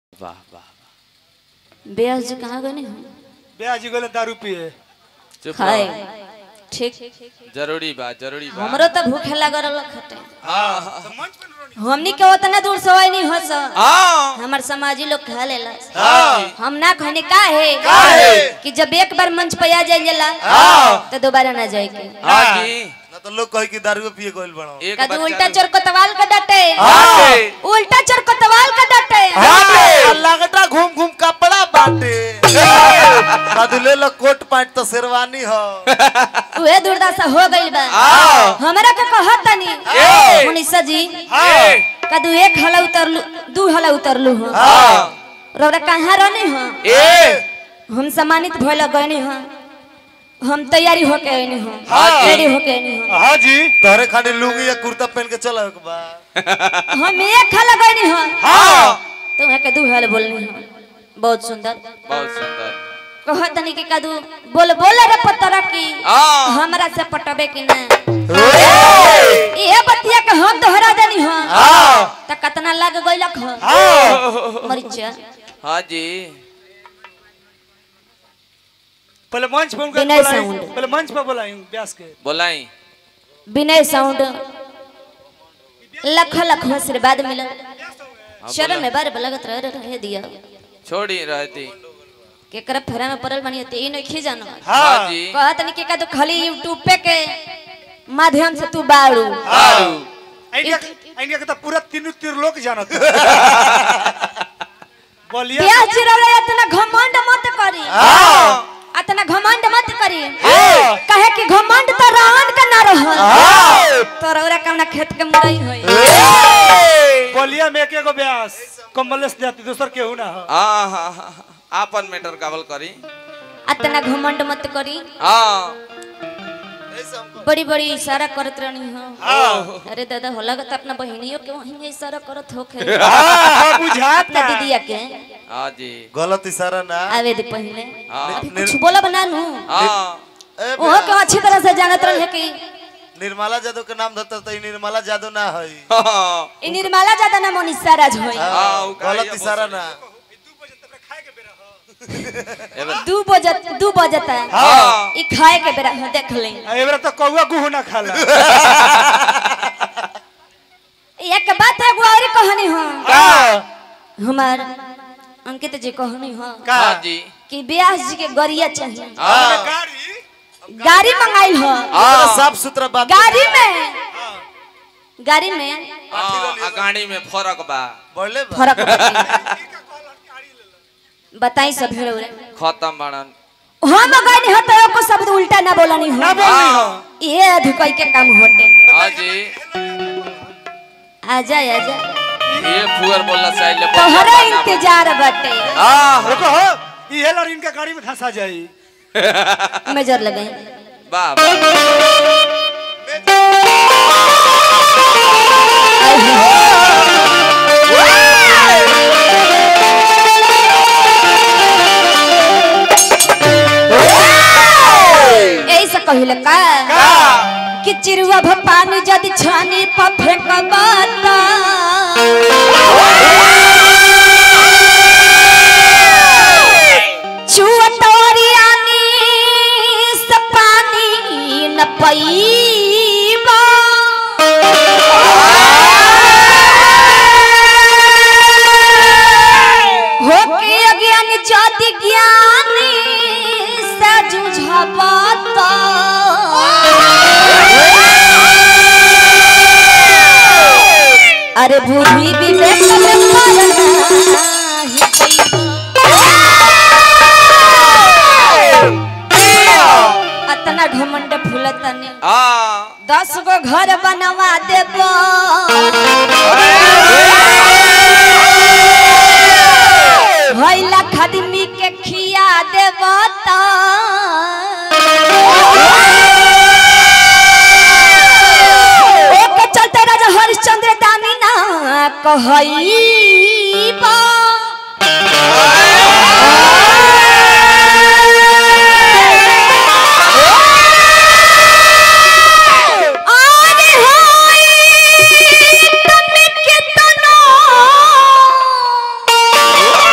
वाह वाह ब्यास जी कहाँ गए हम ब्याह जी गोले दारू पिए चुप खाए रहो। ठीक जरूरी बा जरूरी बा हमरो तो भूखे लागल रहल खटे हाँ हमनी के उतना दूर से नहीं हो स हाँ हमार समाजी लोग खा लेला हाँ हम ना कहने का है काहे? कि जब एक बार मंच पे आ जाइला तो दोबारा ना जाए के हाँ जी ना तो लोग कहे कि दारू पिए गइल बड़ो एक कद बच्चा उल्टा दो- चोर कोतवाल का डटे हाँ। उल्टा चोर कोतवाल का डटे हाँ लगटा घूम घूम कपड़ा बाटे कदले लो कोट पैंट तो शेरवानी हो उहे दुर्दशा हो गइल बा हाँ। हमरा के कहत तनी ए। मुनिसा जी हाँ कदू एक हला उतरलू दू हला उतरलू हो हाँ रौरा कहाँ रहने हो ए हम सम्मानित भइल गइनी हो हम तैयारी होके आइनी हो हाँ। रेडी होके आइनी हो हाँ जी तोहरे खाली लुंगी या कुर्ता पहन के चलो एक बार हम एक हला गइनी हो हाँ तुम्हें के दू हल बोलनी हो बहुत सुंदर बहुत सुंदर कहत तनी के कदू बोल बोल रे पतरा की हाँ हमरा से पटबे कि ना ये बतिया के हम दोहरा देनी हो हाँ त कतना लाग गइलक हो मरिचा हाँ जी पहले मंच पे उनका विनय बुलाएं साउंड। पहले मंच पे बुलाएं ब्यास के बोलाई विनय साउंड लख लख आशीर्वाद मिलल शरण में बार लगत रह रहे दिया छोड़ी रहती केकरा फेरा में पड़ल बनी ते ई नहीं जानो हाँ जी कहत नहीं के का तो खाली यूट्यूब पे के माध्यम से तू बाड़ू आरू इंडिया इंडिया के तो पूरा तीनों तीर लोग जानत बोलिए ब्याह चिरौरा इतना घमंड मत करी इतना घमंड मत करी कहे कि घमंड तो रावण का ना रह तो रौरा कौना खेत के मरई होई बोलिए में एक एगो ब्यास कमलेश जाति दूसर केहू ना हो हाँ हाँ हाँ हाँ। आपन मैटर कावल करी इतना घमंड मत करी हाँ बड़ी बड़ी इशारा करत रहनी हो अरे दादा होला तो अपना बहनियों के वहीं इशारा करत होखे हाँ बुझात अपना ना दीदिया के हाँ जी गलत इशारा ना आवे दे पहले हाँ। अभी कुछ बोला बना नू हाँ ए ओहो के अच्छी तरह से जानत रहे कि निर्मला जादव के नाम धरता तो ई निर्मला जादव ना है हाँ इ निर्मला ज्यादा ना मोनिसा राज होई हाँ, उ कहिया गलत इशारा ना एबर- दू बजत दू बजता हाँ इ खाए के बेरा हो देख ले एबरा तो कौआ गुहू ना खाला एक बात है गुआरी कहानी हो का हमार अंकित जी कहानी हो हाँ जी कि ब्यास जी के गरिया चाहिए हाँ गाड़ी गाड़ी मंगाई हो हाँ साफ सुथरा बात गाड़ी में गाड़ी में हाँ, आ गाड़ी में फर्क बा बोले बा। फर्क बाटे। बताई सब हेरो रे खत्म बड़न हम गए हो तो को शब्द उल्टा ना बोलनी हो ना बोलनी हो ये धुकई के काम होटे हाँ जी आजा आजा ये फुअर बोलना चाहिए तोहरे इंतजार बटे हाँ रुको हो ये लड़ इनका गाड़ी में धंसा जाई मेजर लगाई वाह वाह। ऐसा कहिले का कि चिरुआ भपानी जदि छानी पर फेंकबाता चुअतोरियानी से पानी न पईबा होके अज्ञान जाति ज्ञानी से जुझबता अरे बुद्धि विवेक में मरना ही पईबा। अतना घमंड फूलतनी हाँ दस गो घर बनवा देबो भैला खदमी के खिया देबो त ओके चलते राजा हरिश्चंद्र दानी ना कहईबा आने होई तन के तनो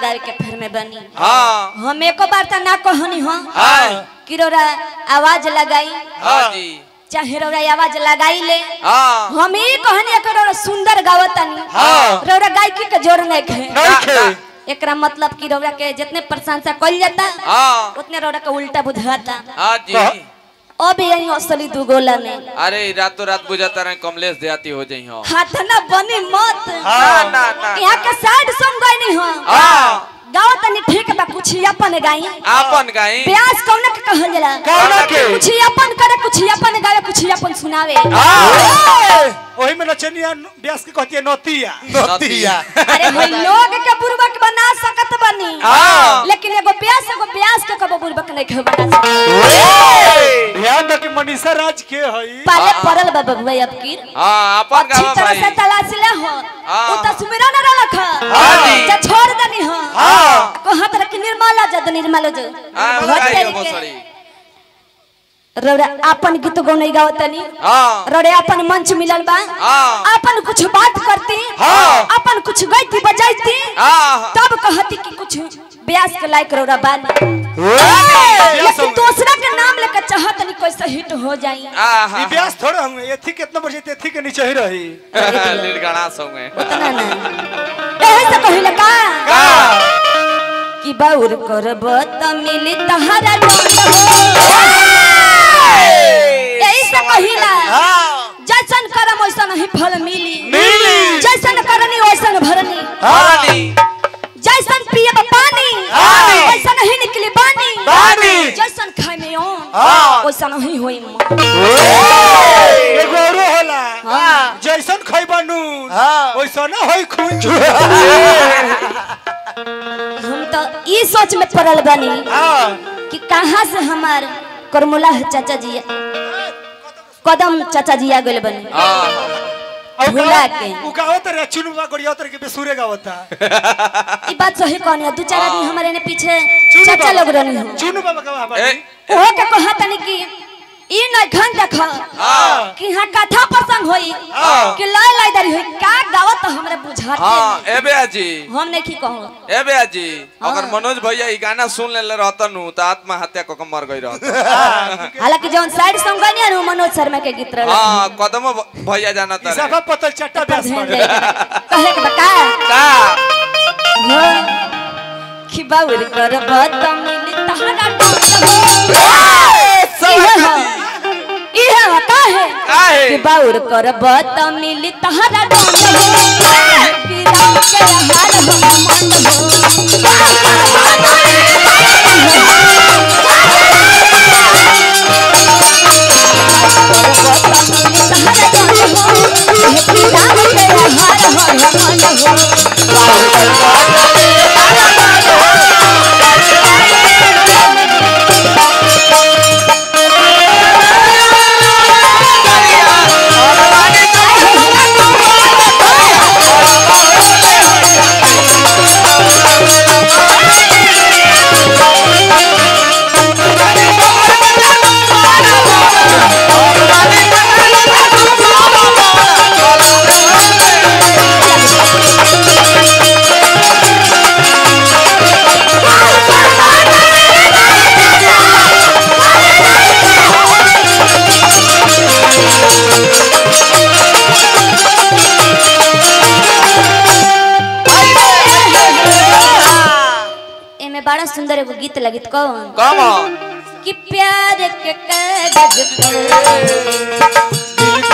गावे के फिर में बनी हाँ हम एको बार त ना कहनी हो हाँ कि रौरा आवाज लगाई हाँ जी चाहे रौरा आवाज लगाई ले हाँ हम ही कहनी एक रौरा सुंदर गावतनी हाँ। रौरा गायकी के जोर नहीं खे नहीं खे एकरा मतलब कि रौरा के जितने प्रशंसा कइल जाता हाँ उतने रौरा के उल्टा बुझाता हाँ जी अब यही असली दू गोला में अरे रातों रात बुझाता रहे कमलेश देहाती हो जाई हो हाथ ना बनी मत ना ना ना यहाँ के साइड सॉन्ग गई हो हाँ गाओ तनी ठीक बा कुछ अपन गाई आपन गाई ब्यास कौन के कहल जाला कौना के कुछ अपन करे कुछ अपन गावे कुछ अपन सुनावे वही में नचनिया ब्यास के कहती है नोतिया नतिया अरे भाई लोग के बुर्बक बना सकत बनी हाँ। लेकिन एगो ब्यास एगो ब्यास के कबो बुर्बक नहीं के बना सकत ध्यान दो कि मनीषा राज के हई पाले पड़ल बा बबुआ अब की हाँ अपन अच्छी गावा तरह से भाई तलाश ले हो हाँ। उ त सुमिरन न रख हाँ जी। जा छोड़ देनी हो हाँ। कहत रख निर्मला जद निर्मल जो हाँ भट गाई तेरी हो के। बसड़ी रौरा अपन गीत गौने गावतनी हाँ रौरे अपन मंच मिलल बा हाँ। अपन कुछ बात करती हाँ। अपन कुछ गईती बजाईती हाँ तब कहती कि कुछ ब्यास के लायक रौरा बानी ब्यास लेकिन होंगे। दूसरा के नाम लेकर चाहत नहीं कैसे हिट हो जाई हाँ ई ब्यास थोड़े होंगे एथी कितना बजे एथी के नीचे ही रही लीडगणा संगे उतना ना एही से कहिला का कि बाउर करब त मिली तहरा दंड हो एही से कहिला जैसन करम वैसन ही फल मिली मिली। जैसन करनी वैसन भरनी हानी जैसन पियब पानी पानी। वैसन ही निकली बानी पानी। जैसन खाए में हाँ। ओन वैसन ही होई मन एगो औरो होला जैसन खइबा नून हाँ। वैसन होई खून हम तो ई सोच में पड़ल बानी हाँ कि कहाँ से हमार करमुला चाचा जी कदम चाचा जी आ गए बने और भुला गावत- के। उ गावत रे चुनुवा गड़िया उतर के बेसुरे गावता ई बात सही कहनी है दू चार आदमी हमारे ने पीछे चुनु चाचा बाबा- लोग रहनी हो चुनु बाबा गावा ए, बानी ओहो के कहा तनी कि ई न घन देख हाँ। कि यहाँ कथा प्रसंग होई हाँ। कि लय लय दरी होई का गावत हमरा बुझाते हाँ नहीं। ए बेया जी हम नहीं की कहूँ ए बेया जी हाँ। अगर मनोज भैया ई गाना सुन लेले रहतन नु त आत्महत्या क के मर गई रहत हालांकि जौन साइड सॉन्ग गनी है मनोज शर्मा के गीत रहल हां कदम भैया जाना ई तारे सभा पतल चट्टा ब्यास ध्यान पड़े दे कहे के बका का हो कि बाउर कर बत मिली तहरा डांड हो इहे हो इहे हो का है काहे? कि बाउर कर बत मिली तहरा डांड हो कि राम के हाल हम मंड हो एमे बड़ा सुंदर एगो गीत लगित कौन कम कि प्यार के कागज पर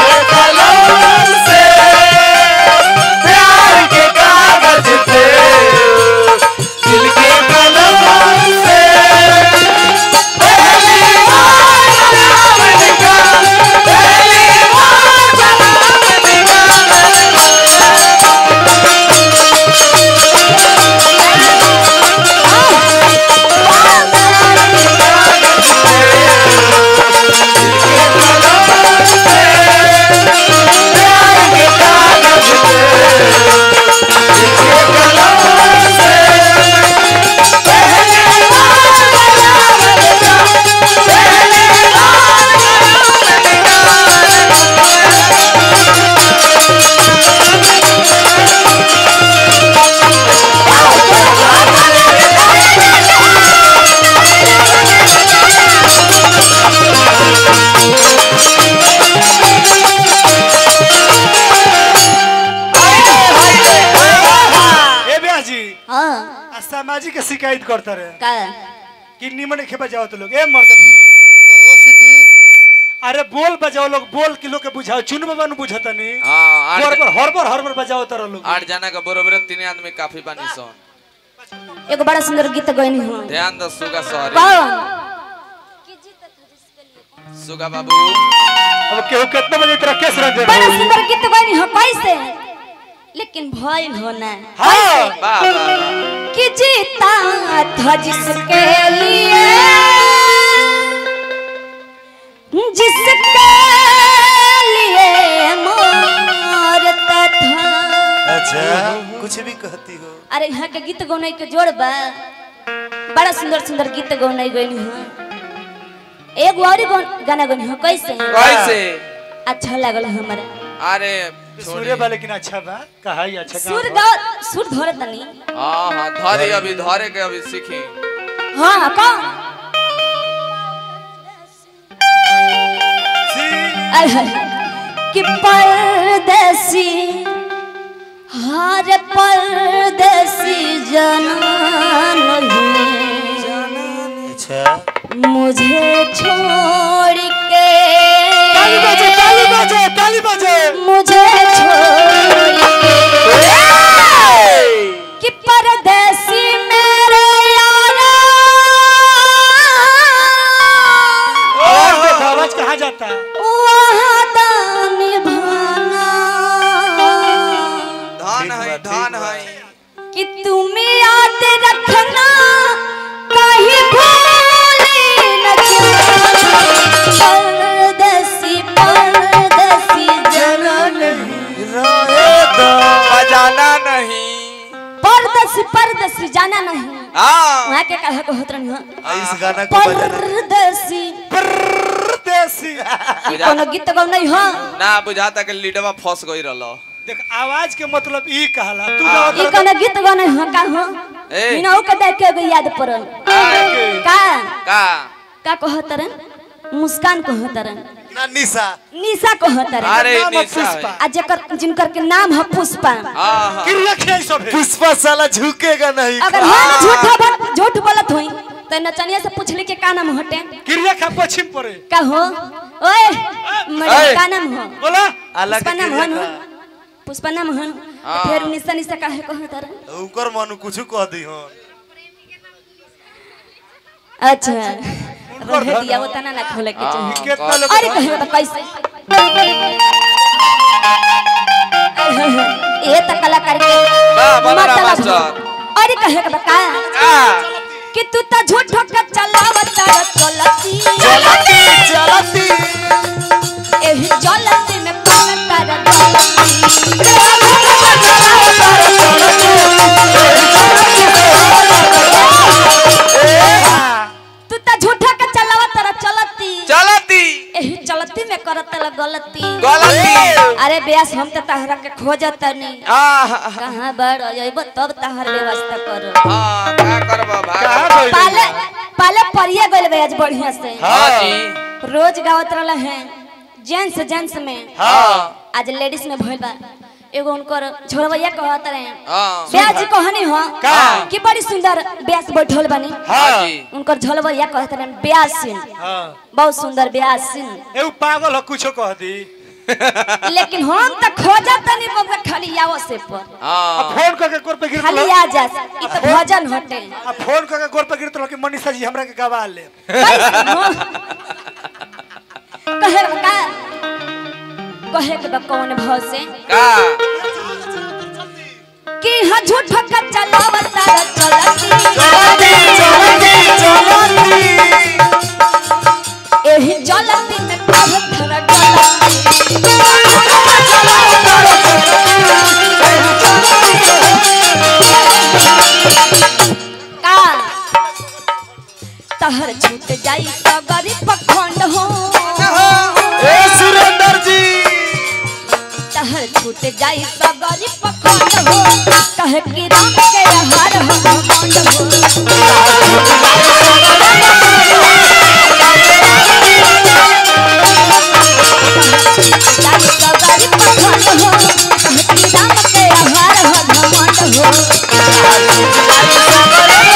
Thank आवाज के शिकायत करता रहे का कि निमन के बजाओ तो लोग ए मर्द हो सिटी अरे बोल बजाओ लोग बोल कि लोग के बुझाओ चुन बाबा नु बुझता नहीं हाँ आठ हरबर हरबर हरबर बजाओ तारा लोग आठ जना के बरोबर तीन आदमी काफी बानी सन एगो बड़ा सुंदर गीत गईनी हो ध्यान दो सुगा सॉरी कौन सुगा बाबू अब केहू कितना बजे तेरा केस रख दे बड़ा सुंदर गीत गईनी हो कैसे लेकिन भइल हो ना हाँ वाह वाह वाह कि जीता था जिसके लिए जिसके लिए मरता था अच्छा कुछ भी कहती हो अरे यहाँ के गीत गौनाई के जोड़ बा बड़ा सुंदर सुंदर गीत गौनाई गईनी हो एगो और गौ- गाना गईनी हो कैसे कैसे अच्छा लागल हमरा अरे सूर्य बा लेकिन अच्छा बा कहा ही अच्छा सुर गाँव बा। गा सुर धरे तनी हाँ हाँ धरे अभी धरे के अभी सीखी हाँ कौन आय हाय कि परदेसी हर परदेसी जनन अच्छा मुझे छोड़ के ताली बजे ताली बजे ताली बजे मुझे छोड़ के कि परदेसी मेरे यारा आवाज देखो आवाज कहाँ जाता है वादा निभाना धान है धान है कि तुम याद रखना कहीं भूली न जाना परदेसी परदेसी जनन रहे दो बजाना नहीं परदेसी परदेसी जाना नहीं हाँ वहाँ के कहे को होत रही हो इस गाना को बजाना परदेसी परदेसी ई कोनो गीत गौ नहीं हो ना बुझाता के लीडवा फंस गई रहलो देख आवाज के मतलब ई कहला तू हाँ। ई गाओ कोनो गीत गौ नहीं हो का हो ए। बिना के देख के एगो याद पड़ल का का का कहत रन मुस्कान कहत रन ना निशा निशा कहत रन अरे नाम है निशा है। पुष्पा। आ जेकर जिनकर के नाम है पुष्पा हाँ हाँ क्रिया खेल सब है पुष्पा साला झुकेगा नहीं अगर हम झूठा बात झूठ बोलत होई तो नचनिया से पूछली के का नाम हटे क्रिया खा पश्चिम पड़े का हो ओए मरे ओए। का नाम हो बोला अलग पुष्पा नाम क्रिया हो का। पुष्पा नाम हो हाँ। फिर निशा निशा काहे कहत रन उकर मन कुछ कह दी हो अच्छा रहे दिया वो तना ना खोले के चाहिए हाँ, कितना का- लोग अरे कहे तो कैसे ये तो कलाकार के वाह, बलराम मतलब मास्टर। हो। अरे कहे के बका का कि तू तो झूठो के चलावत चलती चलती चलती एही चलती में पागल तारा तू तो झूठो के चलावत तारा चलती चलती एही चलती में करत ला गलती गलती अरे ब्यास हम तो तहरा के खोजत नहीं हाँ कहाँ बड़ अइब तब तहर व्यवस्था कर हाँ का करबा कहाँ भाग गइल? पाले पाले परिए गइल बे आज बढ़िया से हाँ जी रोज गावत रहल है जेंट्स जेंट्स में हाँ आज लेडीज में भइल बा एगो उनकर छोरवैया कहत रहे हाँ ब्यास जी कहनी हो का? कि बड़ी सुंदर ब्यास बैठल बनी हाँ जी उनकर झोलवैया कहत रहे ब्यास सिंह हाँ बहुत सुंदर ब्यास सिंह ए पागल हो कुछो कह दी लेकिन हम तो खोजत तनी बबुआ खाली आवो से पर आ हाँ फोन करके गोर पे गिरत खाली आ जा ई तो भजन हटे आ फोन करके गोर पे गिरत कि मनीषा जी हमरा के गवा ले कैसे हो? कहे का कहे के बा कौन भाव से का कि ह झूठ का चलावत चलती चलती चलती एही चलती में पत्थर गलती का तहर छूट जाई तो गरीब पखंड हो ए सुरेंद्र जी तहर छूट जाई तो गरीब पखंड हो कहे कि राम के हर हो मंड हो जाई तो गरीब पखंड हो कहे कि राम के हर हो घमंड हो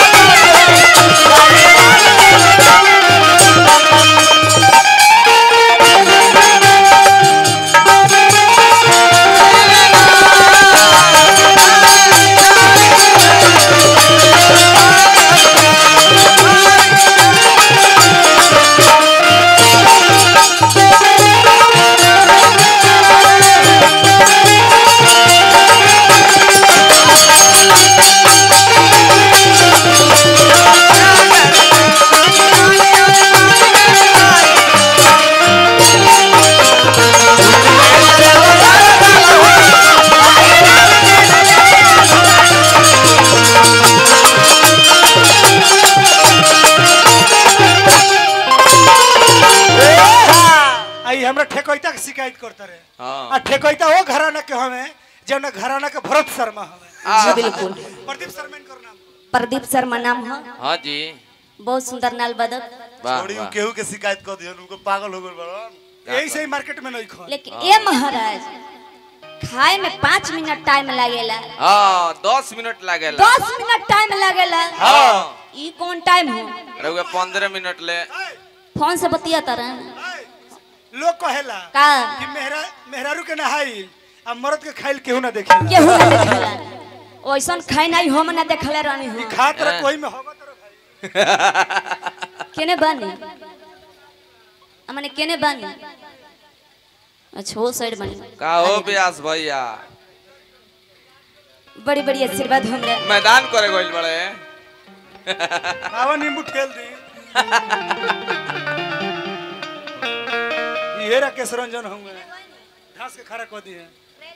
हमरा ठेकैता के शिकायत करता रहे हाँ। आ ठेकैता वो घराना के हमें जौन घराना के भरत शर्मा हमें जी बिल्कुल प्रदीप शर्मा इनकर नाम प्रदीप शर्मा नाम है हाँ जी बहुत सुंदर नाल बदक वाह छोड़ी उ वाह। केहू के शिकायत कर दियो उनको पागल हो गइल बड़न यही से ही मार्केट में नहीं खो लेकिन ये महाराज खाए में पाँच मिनट टाइम लगेला हाँ दस मिनट लागेला दस मिनट टाइम लगेला हाँ ई कौन टाइम हो रउआ पंद्रह मिनट ले फोन से बतिया तरह लोग कहेला का कि मेहरा मेहरारू के नहाई आ मर्द के खाइल केहू ना देखेला केहू ना देखेला ओइसन खाए नहीं हम ना देखले रहनी हो खात रह कोई में होगा तो भाई केने बानी हमने केने बानी अच्छा वो साइड बानी का हो ब्यास भैया बड़ी बड़ी आशीर्वाद हमरा मैदान करे गइल बड़े आवा नींबू ठेल दी ये राकेश रंजन होंगे घास के खड़ा कर दिए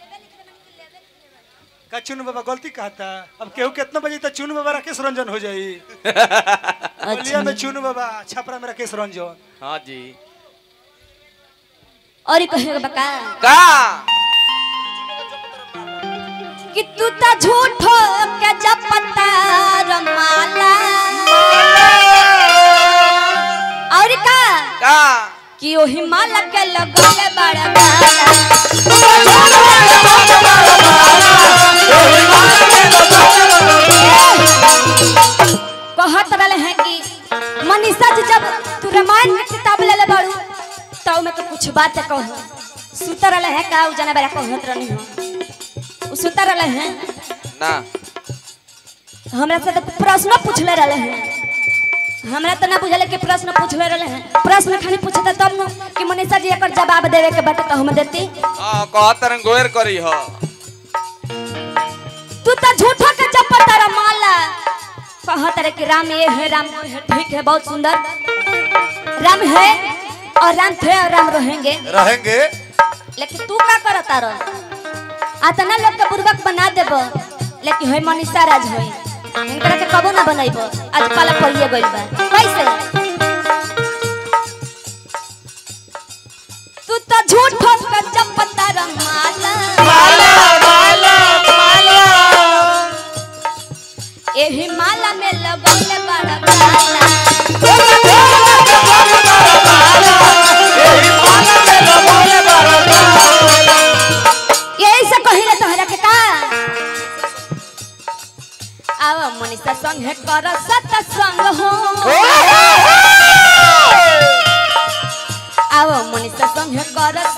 का चुन बाबा गलती कहता अब केहू कितना बजे तक चुन बाबा राकेश रंजन हो जाई बलिया अच्छा में चुन बाबा छपरा में राकेश रंजन हाँ जी और ही कहेगा बका का कि तू ता झूठो के जपता रमाला और का का कि ओही माला के लगले बड़ा माला कहत रहले हैं कि मनीषा जी जब तू रामायण के किताब ले ले बाड़ू तो में तो कुछ बात कह सुतर रहले हैं का उ जना बड़ा कहत रहनी हो उ सुतर रहले हैं ना हमरा से तो प्रश्न पूछले रहले हैं हमरा तो ना बुझले कि प्रश्न पूछले रहले हैं प्रश्न खाली पूछते तब न कि मनीषा जी एकर जवाब देवे के बाटे तो हम देती हाँ कहत रंग गोयर करी हो तू तो झूठो के चप्पल तारा माला कहत रहे कि राम ये है राम वो है ठीक है बहुत सुंदर राम है और राम थे और राम रहेंगे रहेंगे लेकिन तू का करता रह आतना लोग के बुर्बक बना देब लेकिन है मनीषा राज है इनकरा के कबो ना बनैब आज पाला पड़िए गइल बा कैसे तू तो झूठ ठोक के जब पता माला एही माला में लगल बड़ा माला यही से कहिले तोहरा के का आव मनीषा संग है कर सत संग हो आव मनीषा संग है कर